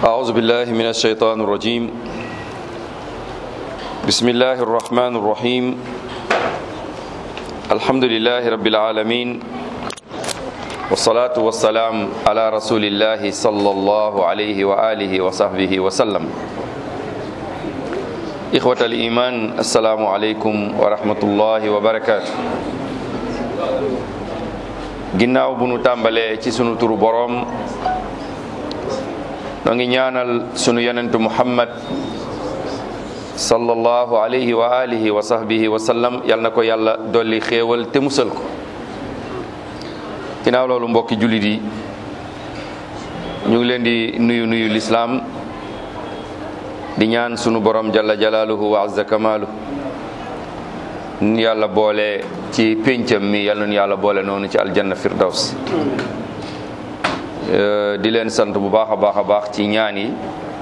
أعوذ بالله من الشيطان الرجيم بسم الله الرحمن الرحيم الحمد لله رب العالمين والصلاة والسلام على رسول الله صلى الله عليه وآله وصحبه وسلم إخوة الإيمان السلام عليكم ورحمة الله وبركاته ginnaaw bu nu tàmbalee ci sunu turu boroom noo ngi ñaanal sunu yonentu muhammad sallallahu alayhi wa alihi wa sahbihi wa sallam yal na ko yàlla dolli xéewal te musal ko ginnaaw loolu mbokki jullit yi ñu ngi leen di nuyu nuyu lislaam di ñaan sunu borom jalla jalaaluhu wa azza kamaalu nu yàlla boole ci péncam mi yal na nu yàlla boole noonu ci aljanna firdaws di leen sant bu baax a baax a baax ci ñaan yi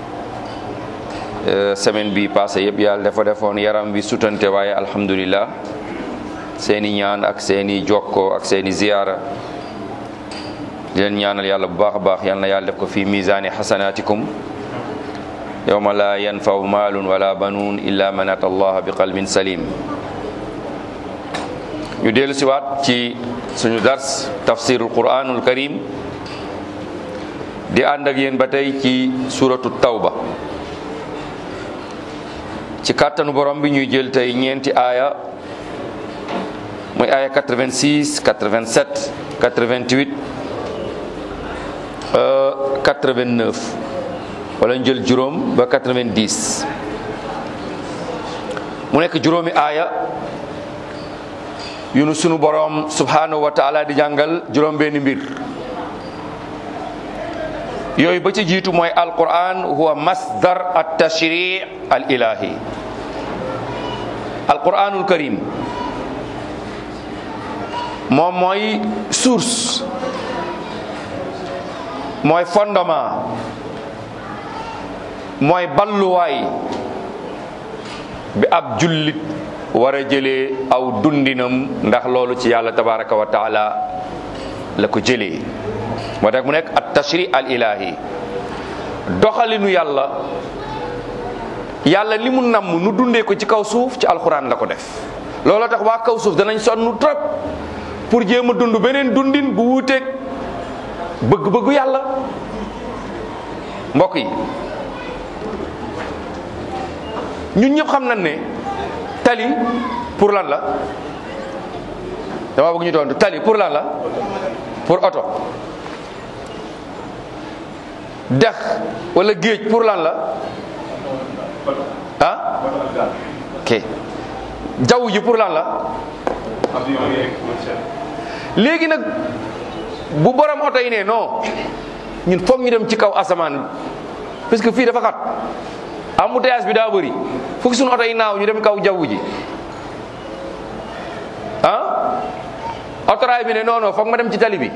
semaine bi passé yëpp yàlla dafa defoon yaram bi sutante waaye alhamdulillah seeni ñaan ak seeni jokkoo ak seeni ziyaara di leen ñaanal yàlla bu baax a baax yal na yàlla def ko fi misaani xasanaatikum yawma la yanfaw maalun wala banuun illa man ata allaha bi qalbin salim ñu dellu siwaat ci suñu dars tafsirul quranul karim di ànd ak yéen ba tey ci suratu tawba ci kàttanu borom bi ñuy jël tey ñeenti aaya muy aaya 86 87 88 89 wala ñu jël juróom ba 90 mu nekk juróomi aaya yu nu sunu borom subhanahu wa taala di jàngal juróom benn mbir yooyu ba ci jiitu mooy alquran huwa masdar at tashri al ilahi alquranul karim moom mooy source mooy fondement mooy balluwaay bi ab jullit war a jëlee aw dundinam ndax loolu ci yàlla tabaraka wa taala la ko jëlee moo tax mu nekk at tashri al ilahi doxalinu yàlla yàlla li mu namm nu dundee ko ci kaw suuf ci alxuraan la ko def looloo tax waa kaw suuf danañ sonn trop pour jéem a dund beneen dundin bu wuuteeg bëgg-bëggu yàlla mbokk yi ñun ñëpp xam nañ ne tali pour lan la dama bëgg ñu doon tali pour lan la pour oto dex wala géej pour lan la ah ok jaww ji pour lan la léegi nag bu borom oto yi ne non ñun foog ñu dem ci kaw asamaan parce que fii dafa xat embouteillage bi daa bëri foog suñu oto yi naaw ñu dem kaw jaww ji ah autorail bi ne non non foog ma dem ci tali bi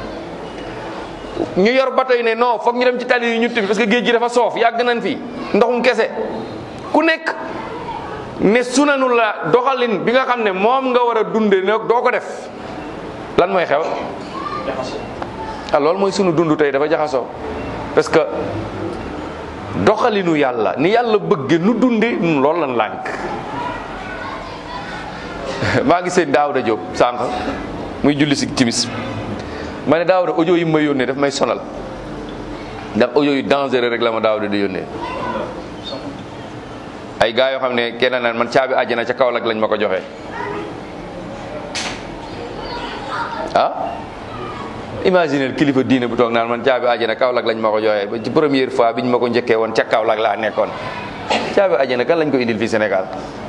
ñu yor bato yi ne non foog ñu dem ci tali yi ñu bi parce que géej gi dafa soof yàgg nañ fi ndoxum kese ku nekk ne sunanu la doxalin bi nga xam ne moom nga war a dunde nag doo ko def lan mooy xew ah loolu mooy sunu dund tey dafa jaxasoo parce que doxalinu yàlla ni yàlla bëgge nu dunde nun loolu lan lànk maa ngi seen Daawda Jóob sànq muy julli si timis ma ne Daawda audio yi may yónnee daf may sonal ndax audio yu dangereux rek la ma Daawda di yónnee ay gars yoo xam ne kenn naan man caabi àjjana ca Kaolack lañ ma ko joxee ah imaginez kilifa diine bu toog naan man caabi àjjana Kaolack lañ ma ko joxee ba ci première fois biñ ma ko njëkkee woon ca Kaolack laa nekkoon caabi àjjana kan lañ ko indil fii Sénégal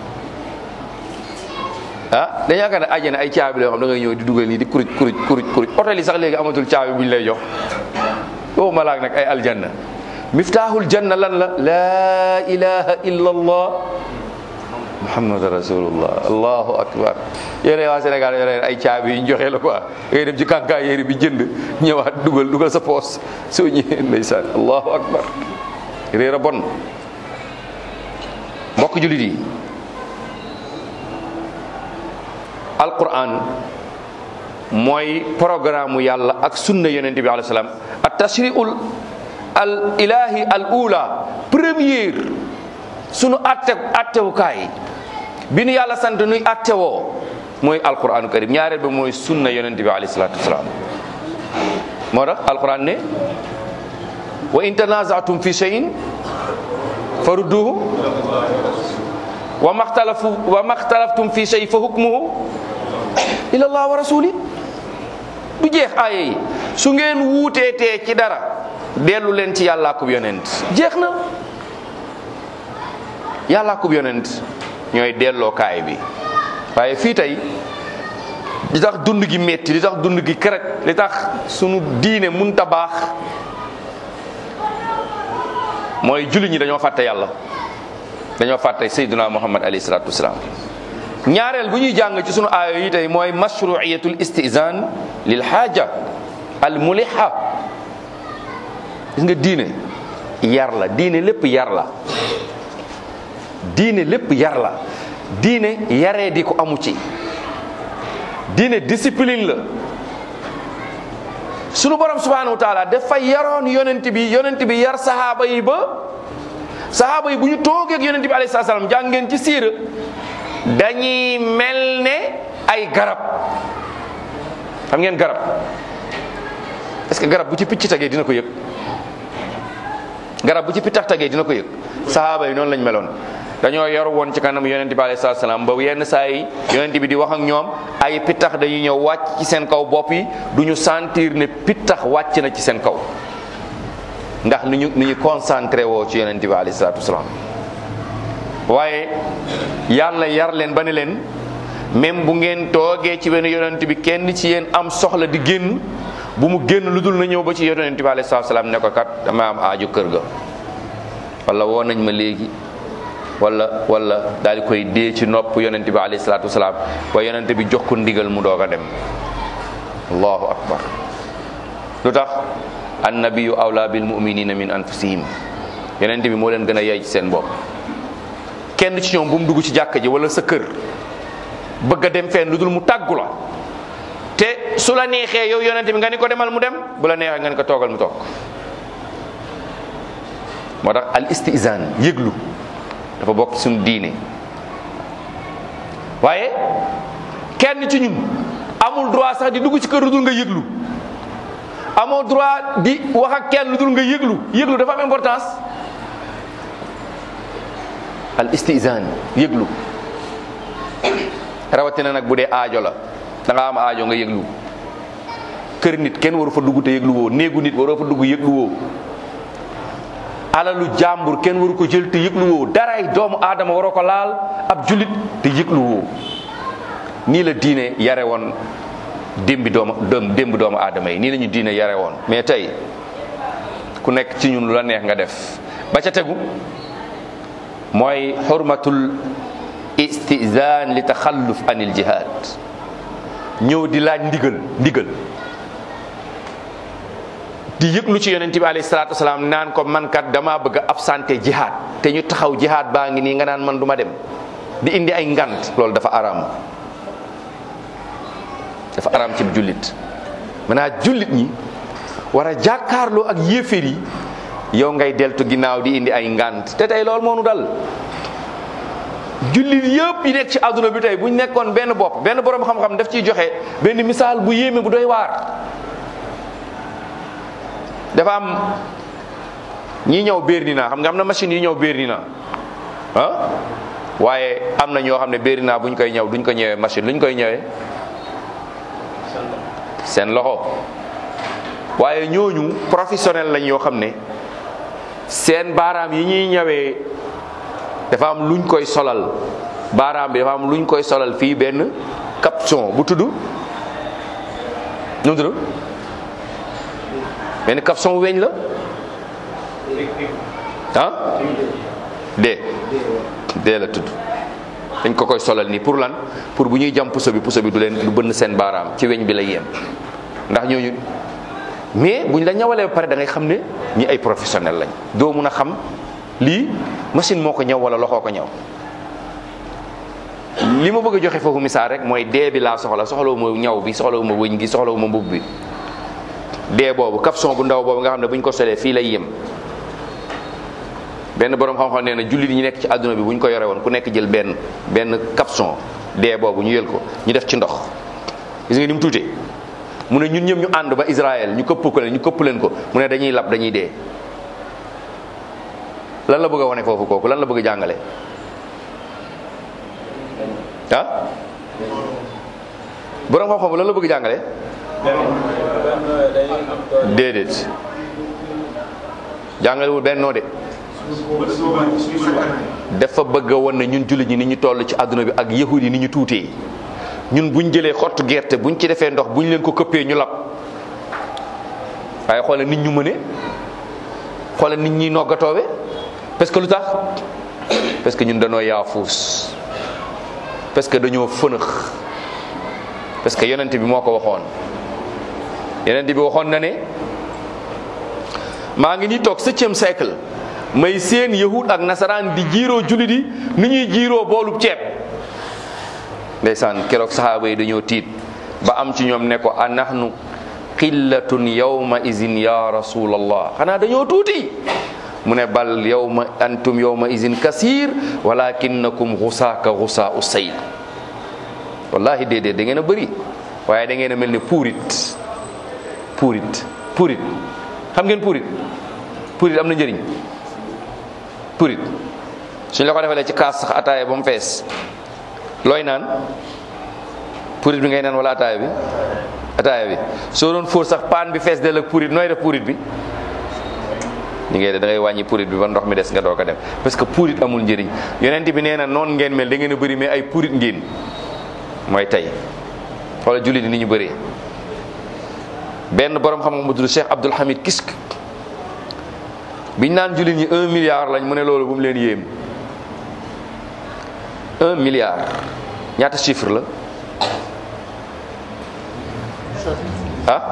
ah dañu yaakaar ne àjjana ay caabi la yoo xam da ngay ñëw di dugal nii di kuruj kuruj kuruj kuruj hôtel yi sax léegi amatul caabi bu ñu lay jox boobu ma laag nag ay aljanna miftaaxul janna lan la laa ilaha illa allah muhammad rasulullah allahu akbar yéen waa Sénégal yore ay caabi yu ñu joxe la quoi ngay dem ci kànkaay yére bi jënd ñëwaat dugal dugal sa poos soo ñëwee ndeysaan allahu akbar réer a bon mbokk jullit yi alquran mooy programme yàlla ak sunna yonent bi alayhi salaam at tashriul al ilahi al ula première sunu atte attewukaay bi nu yàlla sant nuy attewoo mooy alquranu karim ñaareel ba mooy sunna yonent bi alayhi salatu wasalaam moo tax alquran ne wa in tanazatum fi cheyin farudduhu wa maxtalafu wa maxtalaftum fi chey fa hukmuhu ila allah wa rasuli du jeex aaye yi su ngeen wuuteetee ci dara dellu leen ci yàllaa kub yonent jeex na yàllaa kub yonent ñooy delloo kaay bi waaye fii tey li tax dund gi metti li tax dund gi këraj li tax sunu diine munta baax mooy julli ñi dañoo fàtte yàlla dañoo fàtte sayyiduna muhammad alayhi salatu wasalaam ñaareel bu ñuy jàng ci sunu aayo yi tey mooy mashru'iyatul istizan lil haaja al muliha gis nga diine yar la diine lépp yar la diine lépp yar la diine yaree di ko amu ci diine discipline la sunu borom subhanahu wa taala dafa yaroon yonent bi yonent bi yar sahaaba yi ba sahaaba yi bu ñu toogee ak yonent bi alayhi salaam jàngeen ci siira dañuy mel ne ay garab xam ngeen garab est-ce que garab bu ci picc tagee dina ko yëg garab bu ci pittax tagee dina ko yëg sahaaba yi noonu lañ meloon dañoo yor woon ci kanam yonent bi alayhi salaam ba yenn saa yi yonent bi di wax ak ñoom ay pittax dañuy ñëw wàcc ci seen kaw bopp yi du ñu sentir ne pittax wàcc na ci seen kaw ndax ni ñu ni ñu concentré woo ci yonent bi alayhi salaatu wasalaam waaye yàlla yar leen ba ne leen même bu ngeen toogee ci benn yonent bi kenn ci yéen am soxla di génn bu mu génn lu dul na ñëw ba ci yonent bi alayhi salaatu wasalaam ne ko kat dama am aaju kër ga wala woo nañ ma léegi wala wala daal di koy dee ci nopp yonent bi alayhi salaatu wasalaam waaye yonent bi jox ko ndigal mu doog a dem allahu akbar lu tax annabiyu awla bil muminina min anfusihim yonent bi moo leen gën a yey ci seen bopp kenn ci ñoom bu mu dugg ci jàkka ji wala sa kër bëgg a dem fenn lu dul mu tàggu la te su la neexee yow yonent bi nga ni ko demal mu dem bu la neexee nga ni ko toogal mu toog moo tax al istizan yëglu dafa bokk suñu diine waaye kenn ci ñun amul droit sax di dugg ci kër lu dul nga yëglu amoo droit di wax ak kenn lu dul nga yëglu yëglu dafa am importance al istizan yëglu rawatina nag bu dee aajo la da nga am aajo nga yëglu kër nit kenn waru fa dugg te yëglu woo néegu nit waroo fa dugg yëglu woo alalu jàmbur kenn waru ko jël te yëglu woo daray doomu aadama waroo ko laal ab julit te yëglu woo nii la diine yare woon démbi doomu démb doomu aadama yi nii la ñu diine yare woon mais tey ku nekk ci ñun lu la neex nga def ba ca tegu mooy xurmatul istizan li taxalluf anil jihad ñëw di laaj ndigal ndigal di yëglu ci yonent bi alayhi salaatu wasalaam naan ko man kat damaa bëgg a absenté jihad te ñu taxaw jihad baa ngi nii nga naan man du ma dem di indi ay ngant loolu dafa araam dafa araam ci jullit maanaam jullit ñi war a jàkkaarloo ak yéeféer yi yow ngay deltu ginnaaw di indi ay ngant te tey loolu moo nu dal jullit yëpp yi nekk ci àdduna bi tey bu ñu nekkoon benn bopp benn borom xam-xam daf ciy joxe benn misaal bu yéeme bu doy waar dafa am ñi ñëw Berlina xam nga am na machine yi ñëw Berlina ah waaye am na ñoo xam ne Berlina bu ñu koy ñëw duñ ko ñëwee machine luñ koy ñëwee seen loxo waaye ñooñu professionnel lañ yoo xam ne seen baaraam yi ñuy ñëwee dafa am luñ koy solal baaraam bi dafa am luñ koy solal fii benn capson bu tudd nu mu tudd benn capson weñ la ah dee dee la tudd dañ ko koy solal nii pour lan pour bu ñuy jam puso bi puso bi du leen du bënn seen baaraam ci weñ bi lay yem ndax ñooñu mais buñ la ñawalee ba pare da ngay xam ne ñi ay professionnel lañ doo mun a xam lii machine moo ko ñaw wala loxoo ko ñaw li ma bëgg a joxe foofu misaal rek mooy dee bi laa soxla soxlawu ma ñaw bi soxlawu ma wëñ gi soxlawu ma mbubb bi dee boobu capson bu ndaw boobu nga xam ne buñ ko solee fii lay yem benn borom xam-xam nee na jullit yi ñu nekk ci àdduna bi bu ñu ko yore woon ku nekk jël benn benn capson dee boobu ñu yël ko ñu def ci ndox gis nga ni mu tuutee mu ne ñun ñëpp ñu ànd ba Israël ñu këpp ko leen ñu këpp leen ko mu ne dañuy lab dañuy dee lan la bëgg a wane foofu kooku lan la bëgg a jàngale ah borom xam-xam lan la bëgg a jàngale déedéet jàngalewul bennoo de dafa bëgg a won ne ñun jullit ñi ni ñu toll ci àdduna bi ak yahud yi ni ñu tuutee ñun buñ jëlee xottu gerte buñ ci defee ndox buñ leen ko këppee ñu lab waaye xoolal nit ñu mëne xoolal nit ñi noggatoowe parce que lu tax parce que ñun dañoo yaafuus parce que dañoo fënëx parce que yonent bi moo ko waxoon yonent bi waxoon na ne maa ngi nii toog septième siècle may seen yahud ak nasaraan di jiiroo jullit yi ni ñuy jiiroo boolub ceeb ndeysaan keroog saxaaba yi dañoo tiit ba am ci ñoom ne ko a nahnu qillatun yawma izin ya rasulallah xanaa dañoo tuuti mu ne bal yawma antum yawma izin kasir walakinnakum xusaaka xusaa u sayl wallahi déedéet da ngeen a bëri waaye da ngeen a mel ne puurit puurit puurit xam ngeen puurit puurit am na njëriñ puurit suñ la ko defalee ci kaas sax ataaya ba mu fees looy naan puurit bi ngay naan wala ataaya bi ataaya bi soo doon fóor sax paan bi fees del ak puurit nooy def puurit bi li ngay def da ngay wàññi puurit bi ba ndox mi des nga doog a dem parce que puurit amul njëriñ yonent bi nee na noonu ngeen mel da ngeen a bëri mais ay puurit ngeen mooy tey wala jullit ni ñu bëree benn borom xam nga mu tudd Cheikh Abdul Hamid Kisk biñ naan jullit ñi un milliard lañ mu ne loolu bu mu leen yéem un milliard ñaata chiffre la ah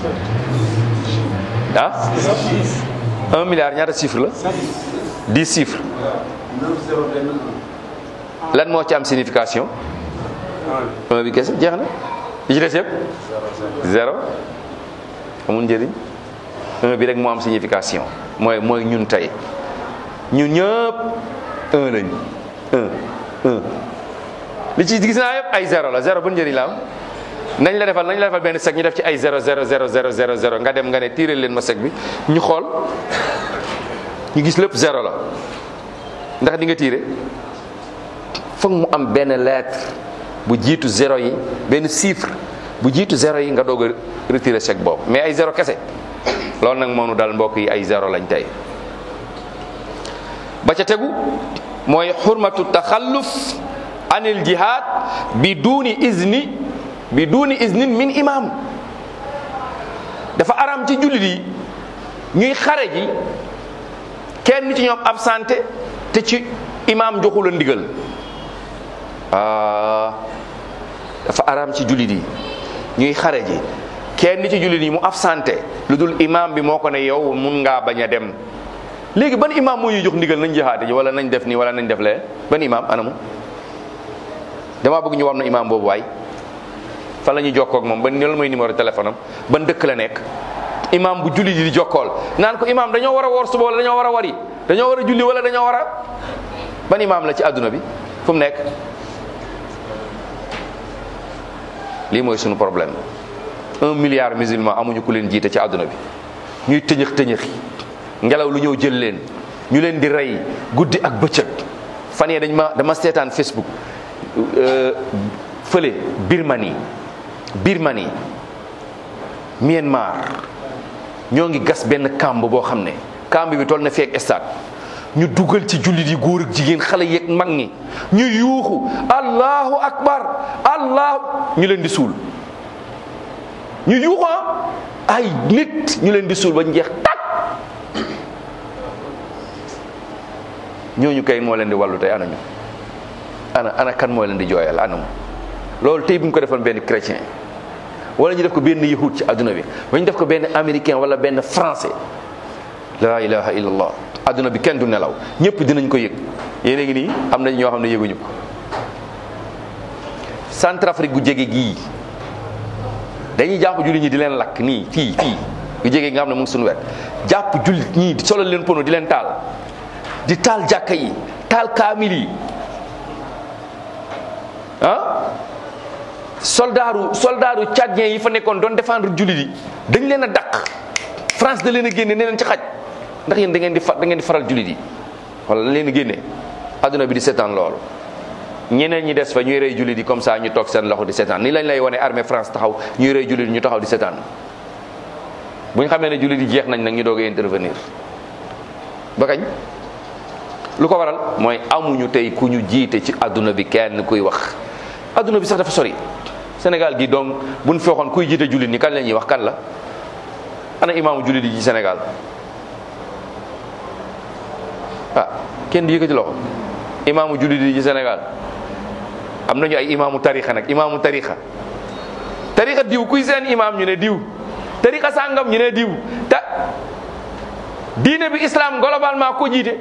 ah un milliard ñaata chiffre la dix chiffres lan moo ci am signification un bi kese jeex na li ci des yëpp zéro amul njëriñ un bi rek moo am signification mooy mooy ñun tey ñun ñëpp un lañ un un li ci gis naa yëpp ay zéro la zéro ban njëriñ la am nañ la defal nañ la defal benn sec ñu def ci ay zéro zéro zéro zéro zéro zéro nga dem nga ne tiireel leen ma sec bi ñu xool ñu gis lépp zéro la ndax di nga tiire foog mu am benn lettre bu jiitu zéro yi benn chiffre bu jiitu zéro yi nga doog a retirer chèque boobu mais ay zéro kese loolu nag moonu dal mbokk yi ay zéro lañ tey ba ca tegu mooy xurmatu taxalluf anil jihad bi duuni izni bi duuni iznin min imam dafa aram ci jullit yi ñuy xare ji kenn ci ñoom absenté te ci imam joxu la ndigal ah dafa aram ci jullit yi ñuy xare ji kenn ci jullit yi mu absenté lu dul imam bi moo ko ne yow mun ngaa bañ a dem léegi ban imam moo ñuy jox ndigal nañ jihaate ji wala nañ def nii wala nañ def lee ban imam anamu dama bëgg ñu war na imam boobu waay fan la ñuy jokkoo ak moom ban loolu mooy numéro téléphone am ban dëkk la nekk imam bu julli di jokkool naan ko imam dañoo war a woor suba wala dañoo war a wari dañoo war a julli wala dañoo war a ban imam la ci àdduna bi fu mu nekk lii mooy suñu problème un milliard musulman amuñu ku leen jiite ci àdduna bi ñuy tëñëx tëñëxi ngelaw lu ñëw jël leen ñu leen di rey guddi ak bëccëg fan yee dañ ma dama seetaan Facebook fële Birmanie Birmanie Myanmar ñoo ngi gas benn kamb boo xam ne kamb bi toll na feek stade ñu dugal ci jullit yi góor ak jigéen xale yeeg mag ñi ñu yuuxu allahu akbar allah ñu leen di suul ñu yuuxu ay nit ñu leen di suul ba njeex tàkk ñooñu kay moo leen di wàllu tey anañu ana ana kan moo leen di jooyal anam loolu tey bu ñu ko defoon benn chrétien wala ñu def ko benn yahud ci adduna bi wala ñu def ko benn américain wala benn français la ilaha illallah adduna bi kenn du nelaw ñëpp dinañ ko yëg yéen a ngi nii am na ñoo xam ne yëguñu ko Centrafrique gu jege gii dañuy jàpp jullit ñi di leen lakk nii fii fii gu jege nga xam ne mu ngi suñu wet jàpp jullit ñii solo leen pono di leen taal di taal jàkka yi taal kaamil yi ah soldaaru soldaaru tchadien yi fa nekkoon doon défendre jullit yi dañ leen a dàq France da leen a génne ne leen ci xaj ndax yéen da ngeen di fa da ngeen di faral jullit yi wala dañ leen a génne adduna bi di seetaan loolu ñeneen ñi des fa ñuy rey jullit yi comme ça ñu toog seen loxo di seetaan ni lañ lay wone armée France taxaw ñuy rey jullit yi ñu taxaw di seetaan bu ñu xamee ne jullit yi jeex nañ nag ñu doog a intervenir ba kañ lu ko waral mooy amuñu tey ku ñu jiite ci adduna bi kenn kuy wax adduna bi sax dafa sori Sénégal gi donc buñ fooxoon kuy jiite jullit ñi kan la ñuy wax kan la ana imaamu jullit yi ci Sénégal ah kenn di yëkkati loxo imaamu jullit yi ci Sénégal am nañu ay imaamu tarixa nag imaamu tarixa tarixa diw kuy seen imaam ñu ne diw tarixa sàngam ñu ne diw ta diine bi islam globalement ko jiite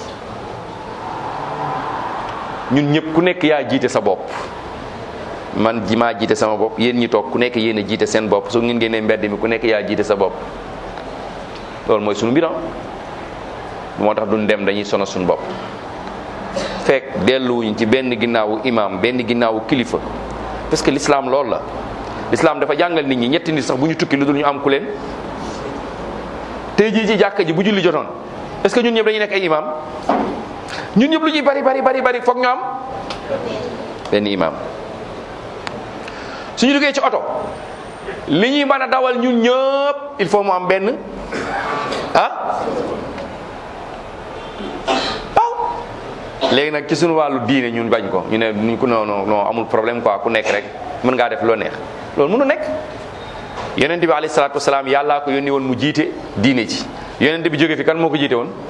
ñun ñëpp ku nekk yaa jiite sa bopp man ji maa jiite sama bopp yéen ñi toog ku nekk yéen a jiite seen bopp su ngeen génnee mbedd mi ku nekk yaa jiite sa bopp loolu mooy sunu mbiram moo tax duñ dem dañuy sono suñu bopp fekk delluwuñ ci benn ginnaawu imam benn ginnaawu kilifa parce que l'islam loolu la l'islam dafa jàngal nit ñi ñetti nit sax bu ñu tukki lu dul ñu am ku leen tey jii ci jàkka ji bu julli jotoon est-ce que ñun ñëpp dañuy nekk ay imam ñun ñëpp lu ñuy bari bari bari bari foog ñu am benn imam suñu duggee ci oto li ñuy mën a dawal ñun ñëpp il faut mu am benn ah waaw léegi nag ci suñu wàllu diine ñun bañ ko ñu ne ñu ko non non non amul problème quoi ku nekk rek mën ngaa def loo neex loolu mënu nekk yonent bi alayhi salaatu wasalaam yàllaa ko yónni woon mu jiite diine ci yonent bi jóge fi kan moo ko jiite woon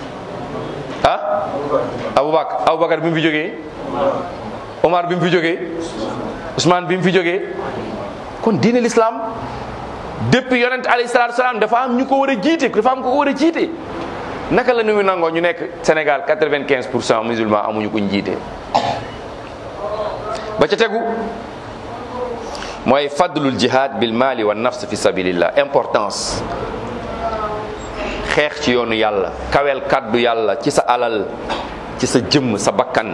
ah Aboubacar Aboubacar bi mu fi jógee Omar bi mu fi jógee Ousmane bi mu fi jógee kon diine l'islam depuis yonent alayhi salaatu wasalaam dafa am ñu ko war a jiite dafa am ko ko war a jiite naka la nu mu nangoo ñu nekk Sénégal quatre-vingt-quinze pour cent musulman amuñu kuñ jiite ba ca tegu mooy fadlul jihad bil mali wa nafs fi sabilillah importance xeex ci yoonu yàlla kawel kaddu yàlla ci sa alal ci sa jëmm sa bakkan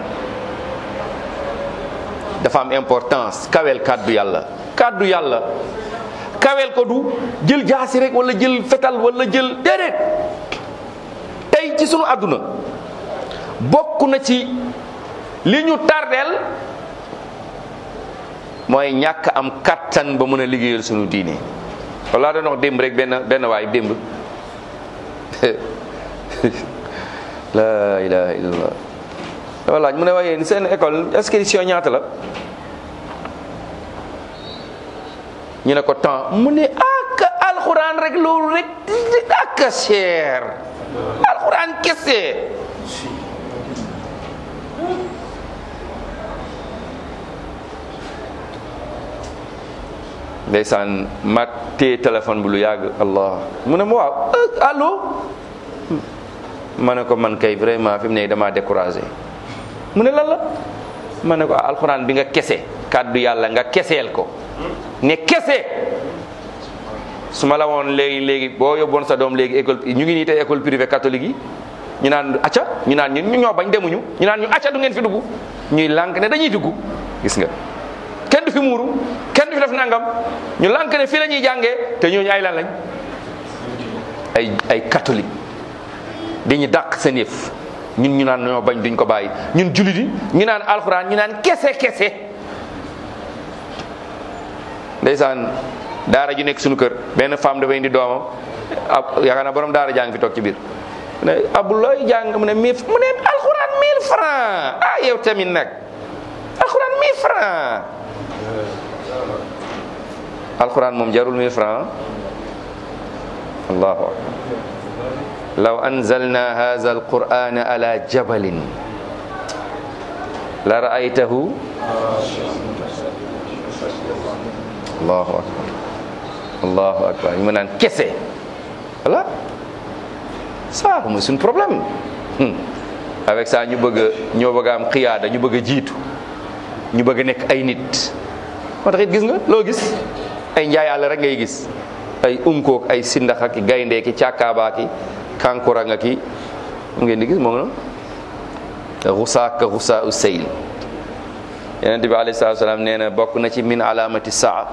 dafa am importance kawel kaddu yàlla kaddu yàlla kawel ko du jël jaasi rek wala jël fetal wala jël déedéet tey ci sunu àdduna bokk na ci li ñu tardeel mooy ñàkk am kattan ba mën a liggéeyal sunu diine walla doon wax démb rek benn benn waay démb la ilaha illallah dafa laaj mu ne waaye seen école inscription ñaata la ñu ne ko temps mu ne ak alxuraan rek loolu rek ak cher alxuraan kese ndeysaan ma téye téléphone bi lu yàgg allah mu ne ma waaw allo ma ne ko man kay vraiment fi mu ne damaa découragé mu ne lan la ma ne ko alxuraan bi nga kese kàddu yàlla nga keseel ko ne kese su ma la woon léegi léegi boo yóbboon sa doom léegi école ñu ngi nii tey école privée catholique yi ñu naan acca ñu naan ñun ñu ñoo bañ demuñu ñu naan ñu acca du ngeen fi dugg ñuy lànk ne dañuy dugg gis nga kenn du fi muuru kenn du fi def nangam ñu lànk ne fii la ñuy jàngee te ñooñu ay lan lañ ay ay catholique dañuy dàq seen yëf ñun ñu naan ñoo bañ duñ ko bàyyi ñun jullit yi ñu naan alxuraan ñu naan kese kese ndeysaan daara ju nekk suñu kër benn femme dafay indi doomam ab yaakaar naa borom daara jàng fi toog ci biir ne abu looy jàng mu ne mille mu ne alxuraan mille francs ah yow tamit nag alxuraan mille francs alxuraan moom jarul mille francs allahu akbar law anzalna hadha alqur'ana ala jabalin la ra'aytahu allahu akbar allahu akbar ñu ma naan kese voilà ça mooy suñu problème avec ça ñu bëgg a ñoo bëgg a am xiyaada ñu bëgg a jiitu ñu bëgg a nekk ay nit moo tax it gis nga loo gis ay njaay àll rek ngay gis ay unkook ay sindax ak gaynde ki càkkaabaa ki kankura nga ki mu ngeen di gis moom la xusaa ka xusaa u seyl yonente bi alayhi salatu salaam nee na bokk na ci min alaamati saa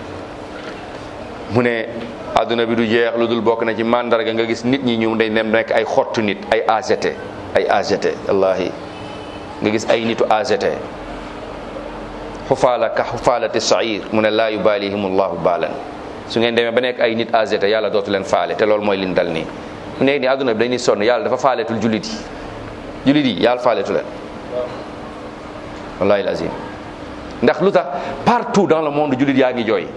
mu ne adduna bi du jeex lu dul bokk na ci mandarga nga gis nit ñi ñu day nem nekk ay xottu nit ay AGT ay AGT wallahi nga gis ay nitu AGT xufaala ka xufaalati sair mu ne laa yubalihim allahu baalan su ngeen demee ba nekk ay nit AGT yàlla dootu leen faale te loolu mooy lin dal nii mu nekk ni adduna bi dañuy sonn yàlla dafa faaleetul jullit yi jullit yi yàlla faaleetu leen wallahi azim ndax lu tax partout dans le monde jullit yaa ngi jooy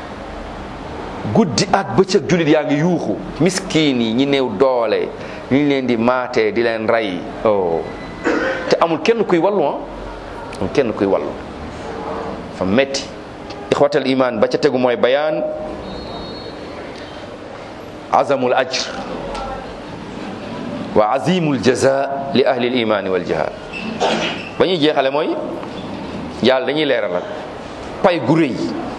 guddi ak bëccëg jullit yaa ngi yuuxu miskin yi ñi néew doole ñu leen di maatee di leen rey oh te amul kenn kuy wallu ah amul kenn kuy wallu fa metti ixwatal iman ba ca tegu mooy bayaan azamul ajr wa azimul jaza li ahli al imani wal jihad ba ñuy jeexale mooy yàlla dañuy leeralal pay gu rëy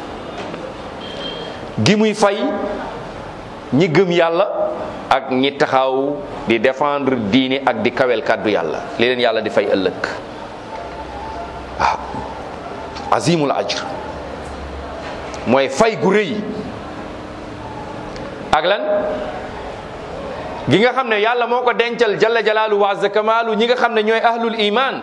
gi muy fay ñi gëm yàlla ak ñi taxaw di défendre diini ak di kawel kàddu yàlla li leen yàlla di fay ëllëg waaw azimul ajr mooy fay gu rëy ak lan gi nga xam ne yàlla moo ko dencal jalla jalaalu wa azza kamaalu ñi nga xam ne ñooy ahlul iman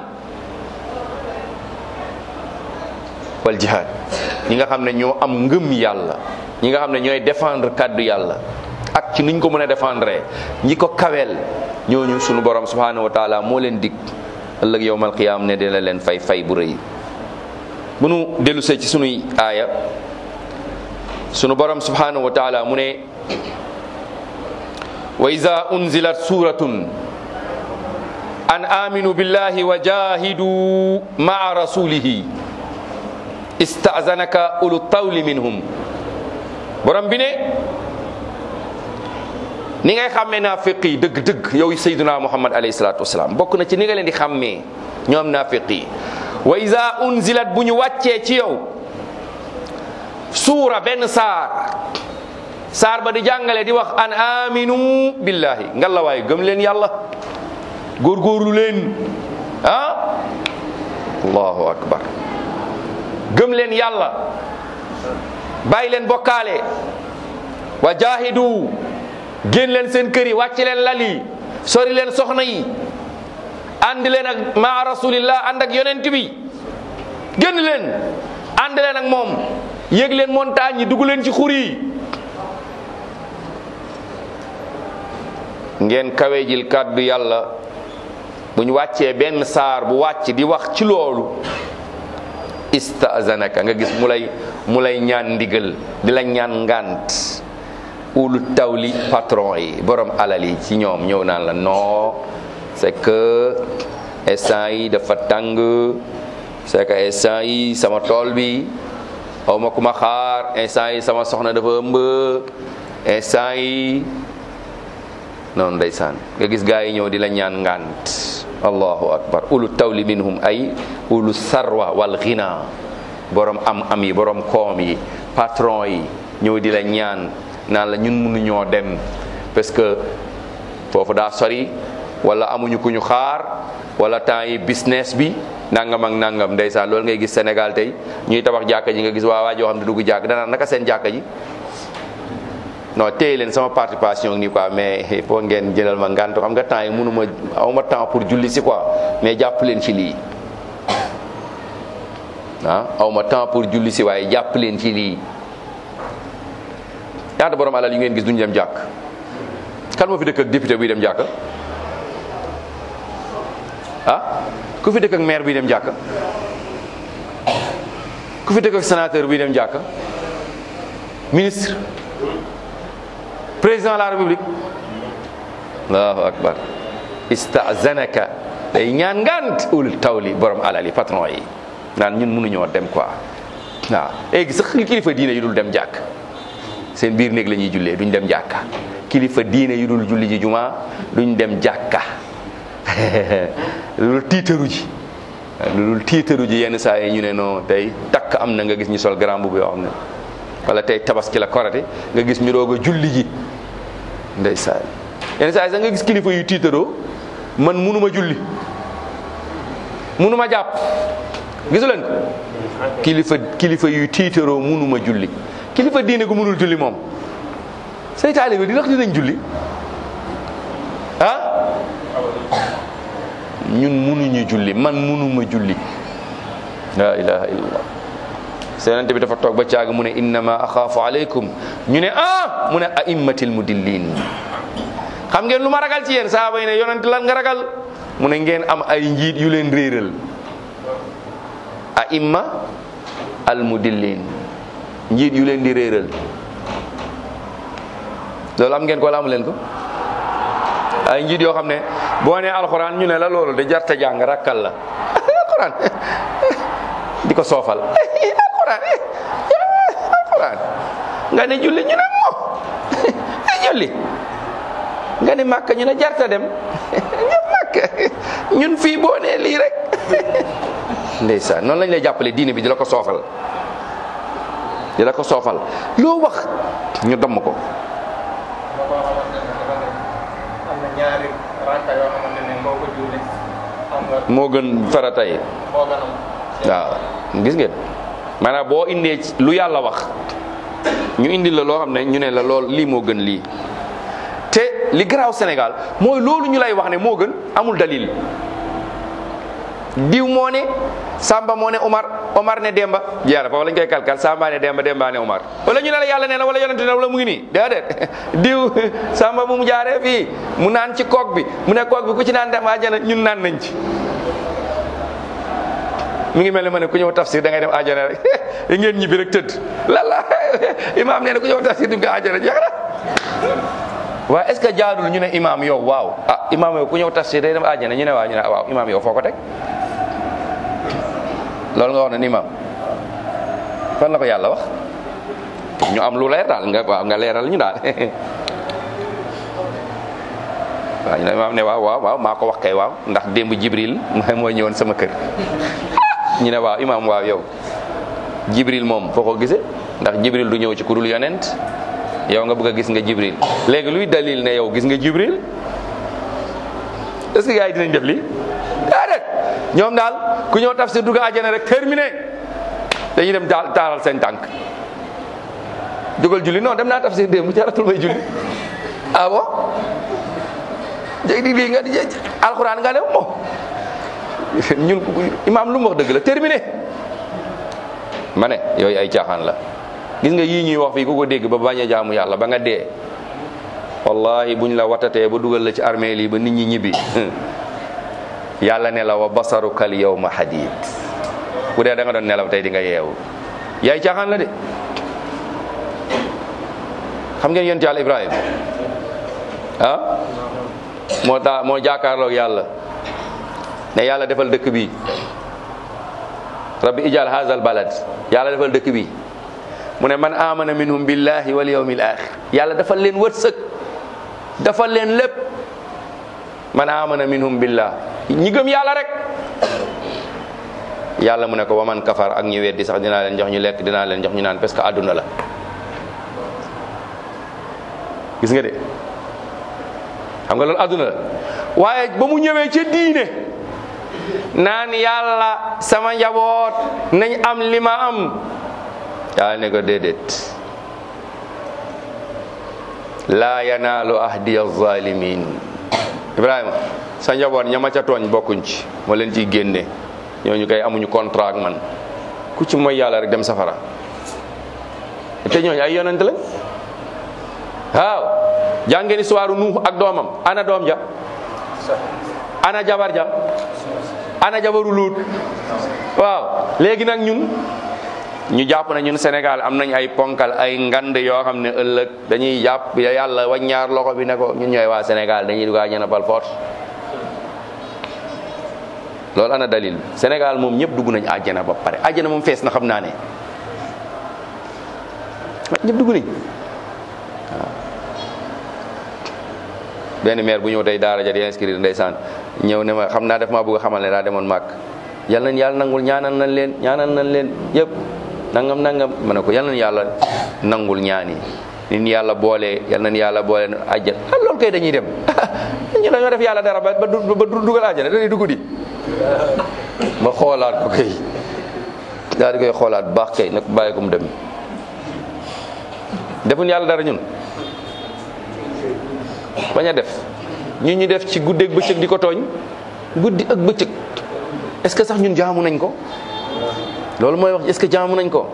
wal jihad ñi nga xam ne ñoo am ngëm yàlla ñi nga xam ne ñooy défendre kàddu yàlla ak ci niñ ko mën a défendre ñi ko kaweel ñooñu sunu borom subhanahu wa taala moo leen dig ëllëg yowmal qiyaam ne dina leen fay fay bu rëy bu nu dellu see ci sunuy aaya sunu borom subhanahu wa taala mu ne wa ida unzilat suratun an aminu billahi wa jahidu maa rasulihi istazanaka ulu tawli minhum borom bi ne ni ngay xàmmee naafiq yi dëgg-dëgg yow sayduna muhammad alayhi salatu wasalaam bokk na ci ni nga leen di xàmmee ñoom naafiq yi wa iza unzilat bu ñu wàccee ci yow suura benn saar saar ba di jàngale di wax an aminu billahi ngalla waaye gëm leen yàlla góorgóorlu leen ah allahu akbar gëm leen yàlla bàyyi leen bokkaale wa jahidu génn leen seen kër yi wàcc leen lal yi sori leen soxna yi ànd leen ak maa rasulillah ànd ak yonent bi génn leen ànd leen ak moom yéeg leen montagne yi dugg leen ci xur yi ngeen kawe jil kàddu yàlla bu ñu wàccee benn saar bu wàcc di wax ci loolu istazanaka nga gis mu lay mu lay ñaan ndigal di la ñaan ngant ulu tawli patron yi borom alal yi ci ñoom ñëw naan la non c'est que instant yi dafa tàng c'est que instant yi sama tool bi aw ma ku ma xaar instant yi sama soxna dafa ëmb instant yi noonu ndeysaan nga gis gaa yi ñëw di la ñaan ngant allahu akbar ulu tawli minhum ay ulu sarwa wal ghina borom am am yi borom koom yi patron yi ñëw di la ñaan naan la ñun mënuñoo dem parce que foofu daa sori wala amuñu ku ñu xaar wala temps yi business bi nangam ak nangam ndeysaan loolu ngay gis Sénégal tey ñuy tabax jàkka ji nga gis waa waa joo xam ne dugg jàkk danaan naka seen jàkka ji non téye leen sama participation nii quoi mais il faut ngeen jëlal ma ngant xam nga temps yi mënu ma awma temps pour julli si quoi mais jàpp leen ci lii ah awma temps pour julli si waaye jàpp leen ci lii ñaata borom alal yu ngeen gis duñu dem jàkk kan moo fi dëkk ak député buy dem jàkk ah ku fi dëkk ak maire buy dem jàkk ku fi dëkk ak sénateur buy dem jàkk ministre président de la république allahu akbar istazanaka day ñaan ngant ul tawli borom alal yi patron yi naan ñun mënuñoo dem quoi waaw léegi sax kilifa diine yu dul dem jàkk seen biir néeg la ñuy jullee duñ dem jàkka kilifa diine yu dul julli ji juma duñ dem jàkka loolu tiitaru ji loolu tiitaru ji yenn saa yi ñu ne non tey takk am na nga gis ñu sol grand mbubb yoo xam ne wala tey tabaski la korate nga gis ñu doog a julli ji ndeysaan yenn saa yi sax nga gis kilifa yu tiitaroo man munuma julli munuma jàpp gisu leen ko kilifa kilifa yuy tiitaroo munuma julli kilifa diine gu munul julli moom say taalibe di ndax dinañ julli ah ñun munuñu julli man munuma julli la ilaha illallah seenante bi dafa toog ba caag mu ne innama axaafu aleykum ñu ne ah mu ne aimmatil mudillin xam ngeen lu ma ragal ci yéen saaba yi ne yonent lan nga ragal mu ne ngeen am ay njiit yu leen réeral aimma al mudillin njiit yu leen di réeral loolu am ngeen ko wala amu leen ko ay njiit yoo xam ne boo nee alxuraan ñu ne la loolu de jarta jàng rakkal la alxuraan di ko soofal alxuraan alxuraan nga ne julli ñu ne moo julli nga ne màkk ñu ne jarta dem ñëpp màkk ñun fii boo nee lii rek ndeysaan noonu lañ lay jàppale diine bi di la ko soofal di la ko soofal loo wax ñu damm ko am na ñaari rakka yoo xamante ne moo ko julli xam nga moo gën farata yi moo gën am waaw gis ngeen maanaam boo indee ci lu yàlla wax ñu indi la loo xam ne ñu ne la lool lii moo gën lii te li garaaw Sénégal mooy loolu ñu lay wax ne moo gën amul dalil diw moo ne Samba moo ne Omar Omar ne Demba jeex na foofu lañ koy kalkal Samba ne Demba Demba ne Omar wala ñu ne la yàlla nee na wala yonente ne wala mu ngi nii déedéet diw Samba bu mu jaaree fii mu naan ci kook bi mu ne kook bi ku ci naan dem àjjana ñun naan nañ ci mi ngi mel ni ma ne ku ñëw tafsir da ngay dem àjjana rek ngeen ñibbi rek tëdd lala imaam nee na ku ñëw tafsir du nga àjjana jeex na waaw est ce que jaadul ñu ne imaam yow waaw ah imaam yow ku ñëw tafsir day dem àjjana ñu ne waaw ñu ne waaw imaam yow foo ko teg loolu nga wax ne ni imaam fan la ko yàlla wax ñu am lu leer daal nga waaw nga leeral ñu daal waaw ñu ne imaam ne waaw waaw waaw maa ko wax kay waaw ndax démb jibril mooy ñëwoon sama kër ñu ne waaw imaam waaw yow jibril moom foo ko gisee ndax jibril du ñëw ci ku dul yonent yow nga bëgg a gis nga jibril léegi luy dalil ne yow gis nga jibril est-ce que gars yi dinañ def lii déedéet ñoom daal ku ñëw tafsir dugg àjjana rek terminé dañuy dem taal taalal seen tànk jógal julli non dem naa tafsir démb bu jaratul may julli ah bon jéeg di lii nga di alxuraan nga ne mo ñun imaam lu mu wax dëgg la terminé ma ne yooyu ay caaxaan la gis nga yii ñuy wax fii ku ko dégg ba bañ a jaamu yàlla ba nga dee wallahi buñ la watatee ba dugal la ci armée lii ba nit ñi ñibbi yàlla ne la wa basarukal yawma hadid bu dee da nga doon nelaw tey di nga yeewu yaay caaxaan la de xam ngeen yonent yàlla Ibrahima ah moo taa moo jàkkaarloog yàlla ne yàlla defal dëkk bi rabbi ijal hazal balad yàlla defal dëkk bi mu ne man amana minhum billahi wal yawmil axir yàlla defal leen wërsëg defal leen lépp man amana minhum billah ñi gëm yàlla rek yàlla mu ne ko waman kafar ak ñi weddi sax dinaa leen jox ñu lekk dinaa leen jox ñu naan parce que àdduna la gis nga de xam nga loolu àdduna la waaye ba mu ñëwee ca diine naan yàlla sama njaboot nañ am li ma am yàlla ne ko déedéet laa yanaalu ahdiya zalimin ibrahima sa njaboot ñama ca tooñ bokkuñ ci moo leen ciy génne ñooñu kay amuñu contrat ak man ku ci mooy yàlla rek dem safara te ñooñu ay yonent lañ waaw jàngeen histoire nuux ak doomam ana doom ja ana jabar ja ana jabaru luut waaw léegi nag ñun ñu jàpp na ñun Sénégal am nañ ay ponkal ay ngand yoo xam ne ëllëg dañuy jàpp yàlla waññaar loxo bi ne ko ñun ñooy waa Sénégal dañuy dugg àjjana par force loolu ana dalil Sénégal moom ñëpp dugg nañ àjjana ba pare àjjana moom fees na xam naa ne ñëpp dugg nañ waaw benn maire bu ñëw tey daara ja di inscrire ndeysaan ñëw ne ma xam naa def maa bëgg a xamal ne daa demoon màkk yal nañ yàlla nangul ñaanal nañ leen ñaanal nañ leen yëpp nangam nangam ma ne ko yal nañ yàlla nangul ñaan yi nit ñi yàlla boole yal nañu yàlla boole àjjana ah loolu kay dañuy dem ñu dañoo def yàlla dara ba ba du ba du dugal àjjana dañuy dugg di ba xoolaat ko kay daal di koy xoolaat baax kay nag bàyyi ko mu dem defuñ yàlla dara ñun bañ a def ñu ñu def ci guddeeg bëccëg di ko tooñ guddi ak bëccëg est-ce que sax ñun jaamu nañ ko loolu mooy wax est-ce que jaamu nañ ko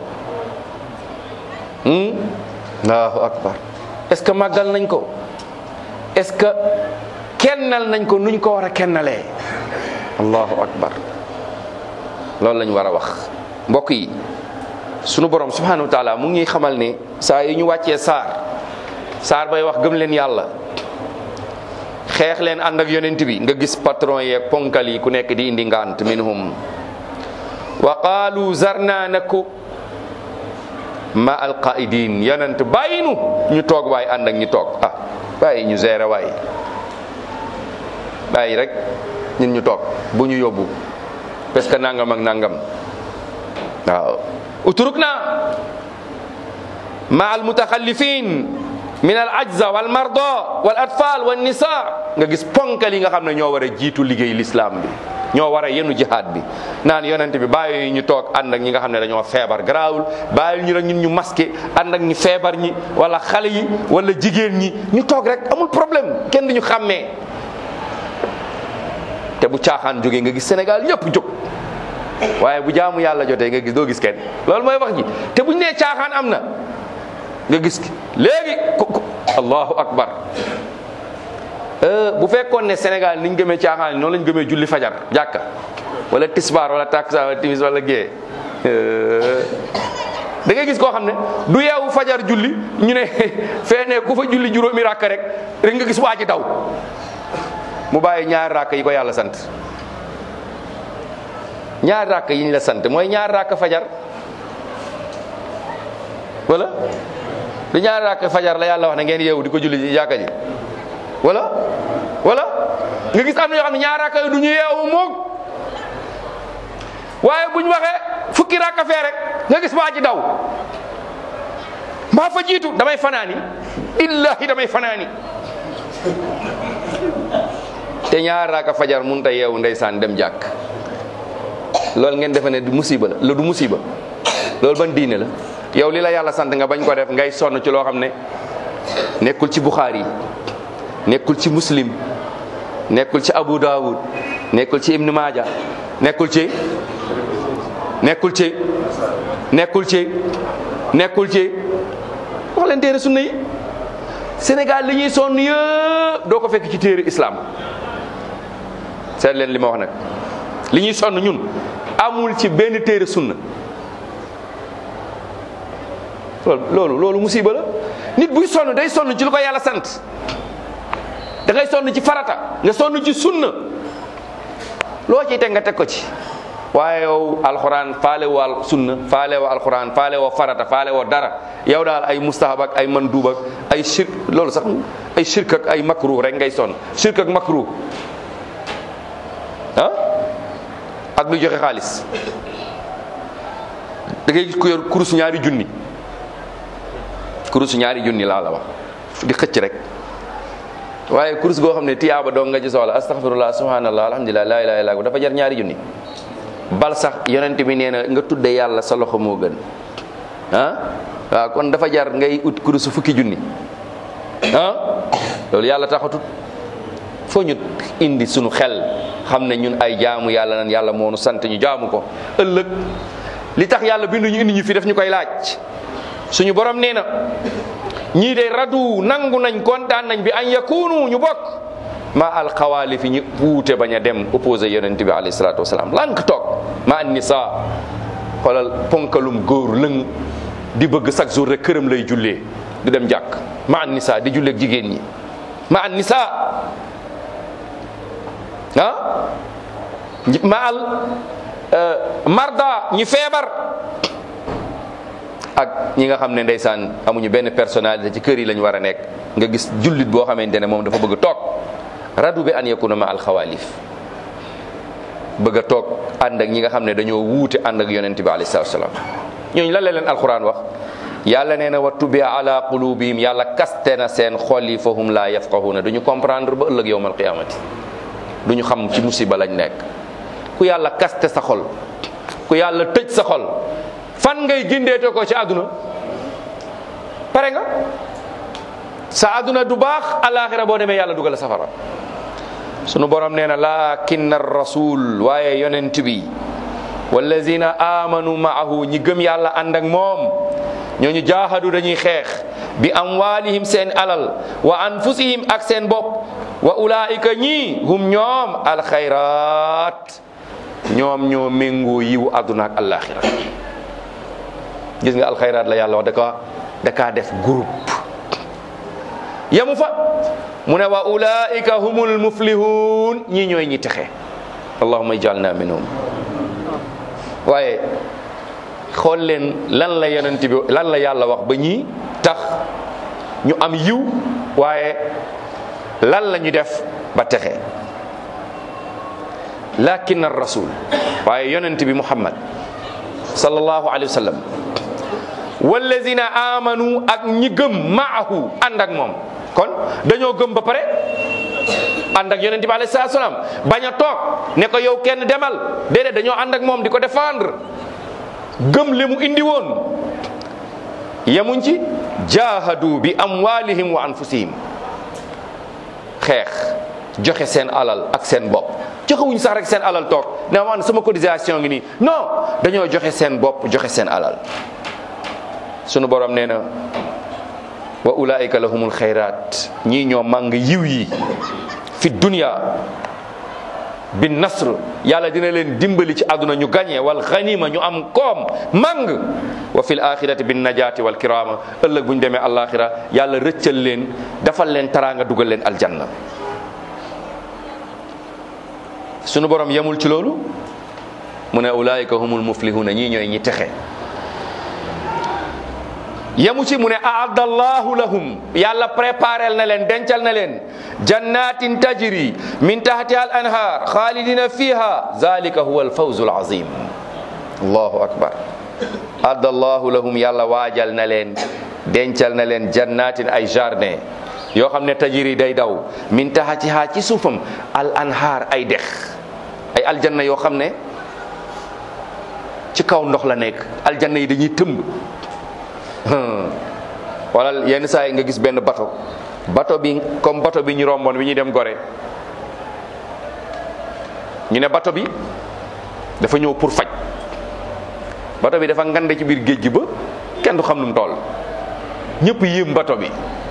allahu akbar est-ce que màggal nañ ko est-ce que kennal nañ ko nuñ ko war a kennalee allahu akbar loolu lañ war a wax mbokk yi sunu borom subhanahu wa taala mu ngi xamal ne saa yi ñu wàccee saar saar bay wax gëm leen yàlla xeex leen ànd ak yonent bi nga gis patron yeeg ponkal yi ku nekk di indi ngant minhum wa qaalu zarna naku ma alqaidin yonent bàyyinu ñu toog waaye ànd ak ñu toog ah bàyyi ñu géré waaye bàyyi rek ñun ñu toog bu ñu yóbbu parce que nangam ak nangam waaw utruk na ma al mutaxallifin min al ajza wal marda wal atfal wal nisa nga gis ponkal yi nga xam ne ñoo war a jiitu liggéey l'islam bi ñoo war a yenu jihaad bi naan yonent bi bàyyi ñu toog ànd ak ñi nga xam ne dañoo feebar garaawul bàyyi ñu rek ñun ñu masqué ànd ak ñi feebar ñi wala xale yi wala jigéen ñi ñu toog rek amul problème kenn duñu xàmmee te bu caaxaan jógee nga gis Sénégal yëpp jóg waaye bu jaamu yàlla jotee nga gis doo gis kenn loolu mooy wax ji te buñ nee caaxaan am na nga gis léegi allahu akbar bu fekkoon ne Sénégal niñ gëmee caaxaan yi noonu lañ gëmee julli fajar jàkka wala tisbaar wala takkusaan wala timis wala gée da ngay gis koo xam ne du yeewu fajar julli ñu ne fee ne ku fa julli juróomi ràkk rek rek nga gis waa ji daw mu bàyyi ñaari ràkk yi ko yàlla sant ñaari ràkk yi ñu la sant mooy ñaari ràkk fajar wala du ñaari ràkk fajar la yàlla wax ne ngeen yeewu di ko julli ci jàkka ji wala wala nga gis am na yoo xam ne ñaari ràkk yi du ñu yeewu moog waaye buñ waxee fukki ràkk fee rek nga gis waa ji daw maa fa jiitu damay fanaani illahi damay fanaani te ñaar raaka fajar mun ta yeewu ndeysaan dem jàkk loolu ngeen defe ne du musiba la la du musiba loolu ban diine la yow li la yàlla sant nga bañ ko def ngay sonn ci loo xam ne nekkul ci Bukhari nekkul ci Muslim nekkul ci Abu Dawud nekkul ci Ibn Maaja nekkul ci nekkul ci nekkul ci nekkul ci wax leen téere sunna yi Sénégal li ñuy sonn yëpp doo ko fekk ci téere islam seet leen li ma wax nag li ñuy sonn ñun amul ci benn téere sunna loolu loolu loolu musiba la nit buy sonn day sonn ci lu ko yàlla sant da ngay sonn ci farata nga sonn ci sunna loo ciy teg nga teg ko ci waaye yow alxuraan faale woo al sunna faale woo alxuraan faale woo farata faale woo dara yow daal ay mustahab ak ay mandub ak ay shirk loolu sax ay shirk ak ay makruh rek ngay sonn shirk ak makruh ah ak lu joxe xaalis da ngay gis ku yor kurus ñaari junni kurus ñaari junni laa la wax di xëcc rek waaye kurus goo xam ne tiyaaba dong nga ci soxla astaghfirullah subhanallah alhamdulillah la ilaha illa dafa jar ñaari junni bal sax yonent bi nee na nga tudde yàlla sa loxo moo gën ah waaw kon dafa jar ngay ut kurusu fukki junni ah loolu yàlla taxatut foo ñu indi sunu xel xam ne ñun ay jaamu yàlla nan yàlla moo nu sant ñu jaamu ko ëllëg li tax yàlla bindu ñu indi ñu fi daf ñu koy laaj suñu borom nee na ñii de radu nangu nañ kontaan nañ bi an yakunu ñu bokk ma alxawaali fi ñu puute bañ a dem opposé yonent bi alayhi salaatu wasalaam lànk toog ma an nisa xoolal ponkalum góor lëng di bëgg chaque jour rek këram lay jullee du dem jàkk ma an nisa di julleeg jigéen ñi ma an nisa ah ma al marda ñi feebar ak ñi nga xam ne ndeysaan amuñu benn personnalité ci kër yi lañ war a nekk nga gis jullit boo xamante ne moom dafa bëgg toog radu bi an yakuna ma alxawaalif bëgg a toog ànd ak ñi nga xam ne dañoo wuute ànd ak yonent bi alayhi salaatu salaam ñooñu lan la leen alquran wax yàlla nee na wa tubia ala qulubihim yàlla kaste na seen xol yi fa hum laa yafqahuna duñu comprendre ba ëllëg yowmal qiyamati duñu xam ci musiba lañ nekk ku yàlla kaste sa xol ku yàlla tëj sa xol fan ngay gindeete ko ci àdduna pare nga sa àdduna du baax alaxira boo demee yàlla dugal safara sunu borom nee na lakin rasul waaye yonent bi wallazina amanu maahu ñi gëm yàlla ànd ak moom ñooñu jaahadu dañuy xeex bi amwalihim seen alal wa anfusihim ak seen bopp wa ulaika ñii hum ñoom alxayrat ñoom ñoo méngoo yiwu àdduna ak alaxira gis nga alxayrat la yàlla wax da ka da kaa def groupe yamu fa mu ne wa ulaika humul muflihun ñii ñooy ñi texe allahumma ijalna minhum waaye xool leen lan la yonent bi lan la yàlla wax ba ñii tax ñu am yiw waaye lan la ñu def ba texe lakin ar rasul waaye yonent bi muhammad sallallahu alayhi wa sallam wallazina amanu ak ñi gëm maahu ànd ak moom kon dañoo gëm ba pare ànd ak yonent bi alayhi salaatu salaam bañ a toog ne ko yow kenn demal déedéet dañoo ànd ak moom di ko défendre gëm li mu indi woon yemuñ ci jaahadu bi amwalihim wa anfusihim xeex joxe seen alal ak seen bopp joxewuñ sax rek seen alal toog ne man sama cotisation ngi nii non dañoo joxe seen bopp joxe seen alal sunu borom nee na wa ulaika lahumul xayrat ñii ñoo màng yiw yi fi dunya bi nasr yàlla dina leen dimbali ci àdduna ñu gañe wal xanima ñu am koom màng wa fil axirati bin najaati wal kirama ëllëg bu ñu demee alaxira yàlla rëccal leen dafal leen taraanga dugal leen aljanna sunu borom yemul ci loolu mu ne ulaika humul muflihuna ñii ñooy ñi texe yemu ci mu ne aadda allahu lahum yàlla préparel na leen dencal na leen jannatin tajri min tahtiha al anhar xaalidina fiha zalika huwa alfawzu alazim allahu akbar aadda allahu lahum yàlla waajal na leen dencal na leen jannatin ay jardin yoo xam ne tajri day daw min tahtiha ci suufam al anhar ay dex ay aljanna yoo xam ne ci kaw ndox la nekk aljanna yi dañuy tëmb wala yenn saa yi nga gis benn bato bato bi comme bato bi ñu romboon bi ñuy dem Gorée ñu ne bato bi dafa ñëw pour faj bato bi dafa ngande ci biir géej gi ba kenn du xam nu mu toll ñëpp yéem bato bi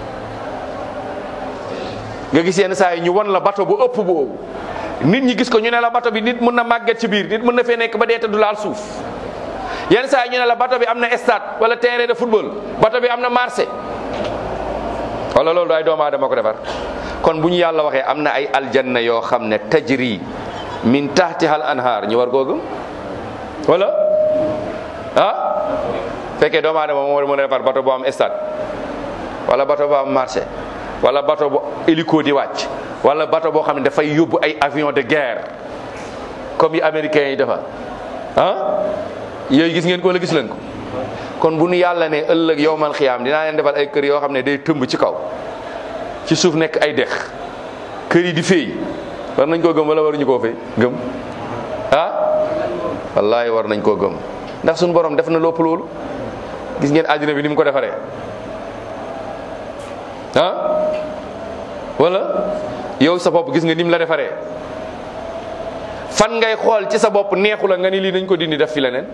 nga gis yenn saa yi ñu won la bato bu ëpp boobu nit ñi gis ko ñu ne la bato bi nit mën na màgget ci biir nit mën na fee nekk ba dee te du laal suuf yenn saa yi ñu ne la bato bi am na stade wala terrain de football bato bi am na marché wala loolu ay doomu aadama ko defar kon bu ñu yàlla waxee am na ay aljanna yoo xam ne tajri min tahtiha al anhar ñu war koo gëm wala ah fekkee doomu aadama moo mën a defar bato bu am stade wala bato bu am marché wala bato bu hélico di wàcc wala bato boo xam ne dafay yóbbu ay avion de guerre comme yi américains yi defar ah yooyu gis ngeen ko wala gis leen ko kon bu nu yàlla ne ëllëg yowmal xiyaam dinaa leen defal ay kër yoo xam ne day tëmb ci kaw ci suuf nekk ay dex kër yi di féey war nañ koo gëm wala waruñu koo fay gëm ah wallahi war nañ koo gëm ndax suñu borom def na lopp loolu gis ngeen àddina bi ni mu ko defaree ah wala yow sa bopp gis nga ni mu la defaree fan ngay xool ci sa bopp neexu la nga ni lii nañ ko dindi def fi leneen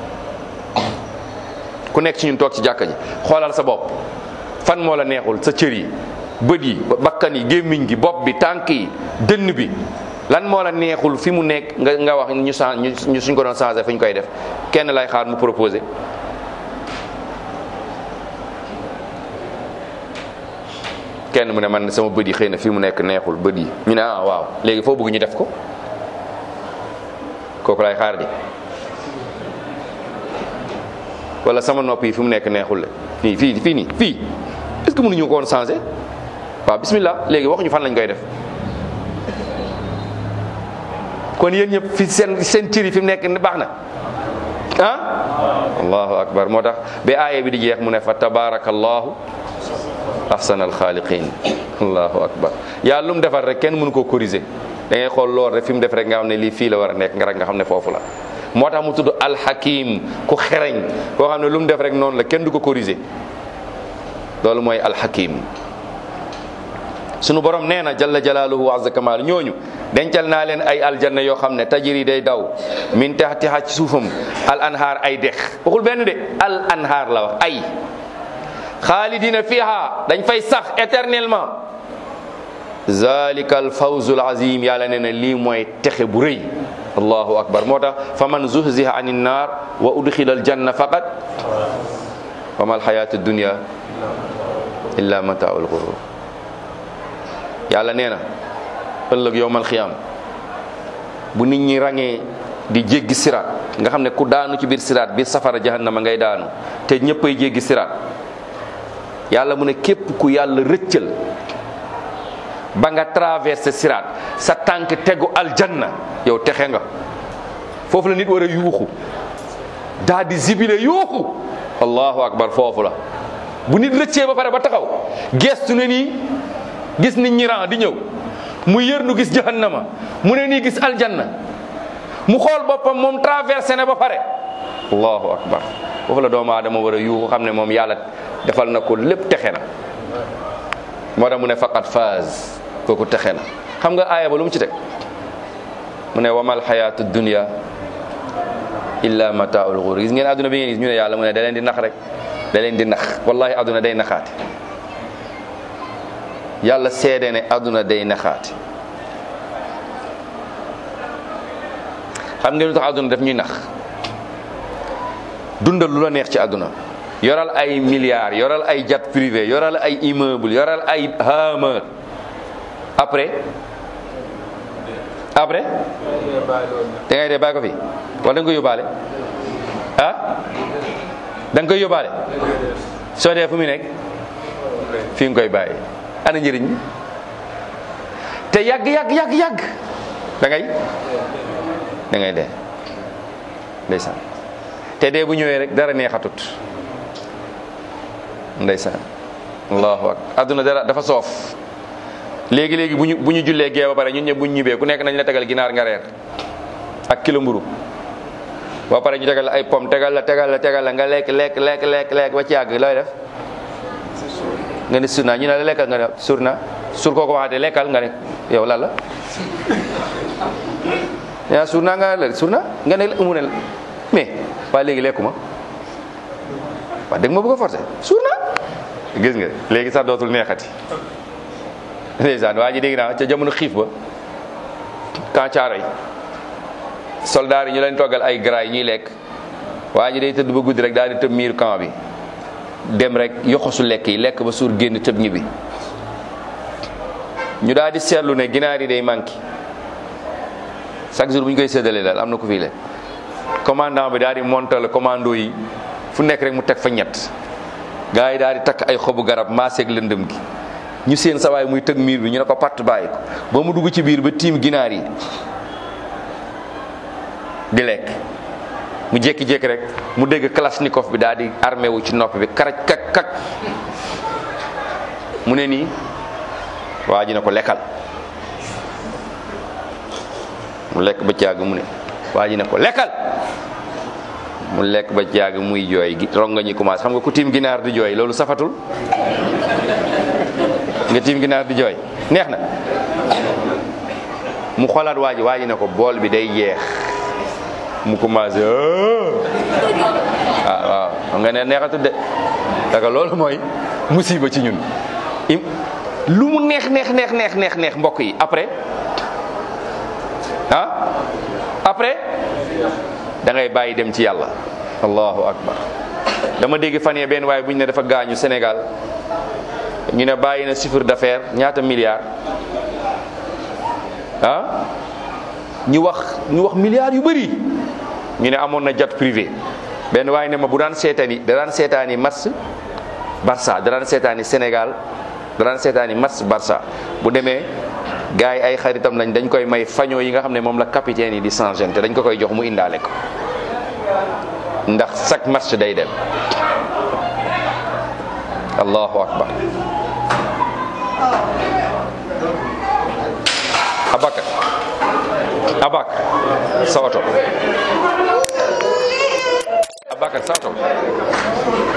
ku nekk ci ñun toog ci jàkka ji xoolal sa bopp fan moo la neexul sa cër yi bët yi bakkan yi gémmiñ gi bopp bi tànk yi dënn bi lan moo la neexul fi mu nekk nga nga wax ñu chan ñu suñ ko doon changé fi ñu koy def kenn lay xaar mu proposé kenn mu ne man sama bët yi xëy na fi mu nekk neexul bët yi ñu ne ah waaw léegi foo bëgg ñu def ko kooku lay xaar di wala sama nopp yi fi mu nekk neexul la fii fii fii nii fii est-ce que mënuñu ko woon changé waaw bismillah léegi waxuñu fan lañ koy def kon yéen ñëpp fi seen seen cër yi fi mu nekk baax na ah allahu akbar moo tax ba aaya bi di jeex mu ne fa tabarakallahu ahsanal xaaliqin allahu akbar yàlla lu mu defar rek kenn mënu ko corriger da ngay xool lool rek fi mu def rek nga xam ne lii fii la war a nekk nga rek nga xam ne foofu la moo tax mu tudd alxakim ku xereñ koo xam ne lu mu def rek noonu la kenn du ko corriger loolu mooy alxakim sunu borom nee na jalla jalaaluhu wa azza kamal ñooñu dencal naa leen ay aljanna yoo xam ne tajiri day daw min taxtiha ci suufam al anhaar ay dex waxul benn de al anhaar la wax ay xaalidina fiha dañ fay sax éternellement zalika al fawzul azim yàlla nee na lii mooy texe bu rëy allahu akbar moo tax fa man zuhziha an innar wa udxila al janna faqat wa ma al xayatu dunya illa mataaul gurur yàlla nee na ëllëg yowmal xiyaam bu nit ñi rangee di jéggi siraat nga xam ne ku daanu ci biir siraat biir safara jahannama ngay daanu te ñëppay jéggi siraat yàlla mu ne képp ku yàlla rëccal ba nga traversé siraat sa tànk tegu aljanna yow texe nga foofu la nit war a yuuxu daa di zibile yuuxu allahu akbar foofu la bu nit rëccee ba pare ba taxaw gestu ne nii gis nit ñi ran di ñëw mu yërnu gis jahannama mu ne nii gis aljanna mu xool boppam moom traversé na ba pare allahu akbar foofu la doomu aadama war a yuuxu xam ne moom yàlla defal na ko lépp texe na moo tax mu ne faqat faaz kooku texe na xam nga aaya ba lu mu ci teg mu ne wamal xayaatu dunya illa mataaul ghurur gis ngeen adduna bi ngeen gis ñu ne yàlla mu ne da leen di nax rek da leen di nax wallahi adduna day naxaate yàlla seede ne adduna day naxaate xam ngeen lu tax adduna daf ñuy nax dundal lu la neex ci adduna yoral ay milliards yoral ay jet privé yoral ay immeuble yoral ay hammer après après da ngay dee bàyyi ko fi wala da nga koy yóbbaale ah da nga koy yóbbaale soo dee fu mu nekk fi nga koy bàyyi ana njëriñ bi te yàgg yàgg yàgg yàgg da ngay da ngay dee ndeysaan te dee bu ñëwee rek dara neexatut ndeysaan allahu akbar adduna dara dafa soof léegi léegi bu ñu bu ñu jullee gee ba pare ñun ñëpp bu ñu ñibbee ku nekk nañ la tegal ginaar nga reer ak kilo mburu ba pare ñu tegal la ay pom tegal la tegal la tegal la nga lekk lekk lekk lekk lekk ba ci yàgg looy def nga ne sur naa ñu ne la lekkal nga ne sur na sur koo ko waxatee lekkal nga ne yow lan la yaa sur naa nga la sur na nga ne mu ne la mais waaye léegi lekkuma wax dëgg ma bëgg a forcé suur na gis nga léegi sax dootul neexati ndeysaan waa ji dégg naa ca jamono xiif ba kancaaro yi soldaar yi ñu leen toggal ay gras yi ñuy lekk waa ji day tëdd ba guddi rek daal di tëb miir camp bi dem rek yoxosu lekk yi lekk ba suur génn tëb ñibbi ñu daal di seetlu ne ginaar yi day manqué chaque jour bu ñu koy séddalee daal am na ku fii lekk commandant bi daal di montal commando yi fu nekk rek mu teg fa ñett gars yi daal di takk ay xobu garab maaseeg lëndëm gi ñu seen sawaay muy tëg miir bi ñu ne ko patt bàyyi ko ba mu dugg ci biir ba tiim ginaar yi di lekk mu jékki-jékki rek mu dégg kalashnikov bi daal di armé wu ci nopp bi karaj kak kak mu ne nii waa ji ne ko lekkal mu lekk ba càgg mu ne waa ji ne ko lekkal mu lekk ba jàgg muy jooy gi ronga ñi commencé xam nga ku tiim ginaar di jooy loolu safatul nga tiim ginaar di jooy neex na mu xoolaat waa ji waa ji ne ko bool bi day jeex mu commencé ah waaw xam nga ne neexatul de daga loolu mooy musiba ci ñun im lu mu neex neex neex neex neex neex mbokk yi après ah après da ngay bàyyi dem ci yàlla allahu akbar dama dégg fan yee benn waaye bu ñu ne dafa gaañu Sénégal ñu ne bàyyi na chiffre d'affaires ñaata milliards ah ñu wax ñu wax milliards yu bëri ñu ne amoon na jet privé benn waaye ne ma bu daan seetaani da daan seetaani match Barça da daan seetaani Sénégal da daan seetaani match Barça bu demee gars yi ay xaritam lañ dañ koy may fañoo yi nga xam ne moom la capitaine yi di changé te dañ ko koy jox mu indaale ko ndax chaque match day dem allahu akbar abakar abakar sa oto abakar sa oto